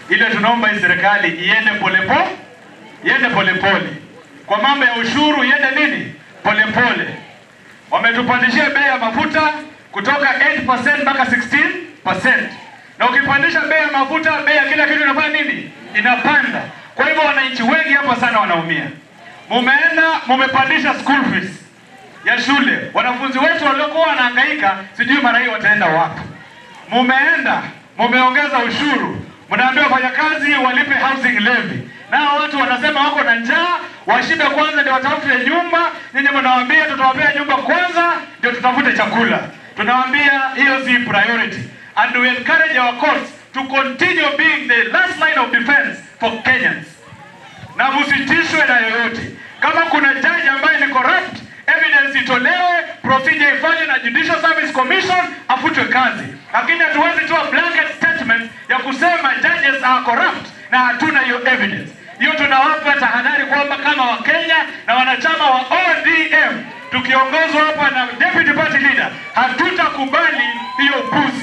ile tunaomba hii serikali iende polepole, iende polepole. Kwa mambo ya ushuru iende nini, polepole. Wametupandishia bei ya mafuta kutoka 8% mpaka 16%, na ukipandisha bei ya mafuta, bei ya kila kitu inafanya nini? Inapanda. Kwa hivyo wananchi wengi hapa sana wanaumia. Mumeenda mumepandisha school fees ya shule, wanafunzi wetu waliokuwa wanahangaika, sijui mara hii wataenda wapi. Mumeenda mumeongeza ushuru, mnaambia wafanyakazi walipe housing levy, nao watu wanasema wako na njaa, washibe kwanza ndio watafute nyumba. Nyinyi mnawaambia tutawapea nyumba kwanza ndio tutafute chakula. Tunawaambia hiyo si priority, and we encourage our courts to continue being the last line of defense for Kenyans na msitishwe na yoyote. Kama kuna jaji ambaye ni corrupt, evidence itolewe, procedure ifanywe na Judicial Service Commission, afutwe kazi. Lakini hatuwezi toa blanket statement ya kusema judges are corrupt na hatuna hiyo evidence. Hiyo tunawapa tahadhari kwamba kama Wakenya na wanachama wa ODM tukiongozwa hapa na deputy party leader, hatutakubali hiyo puzi.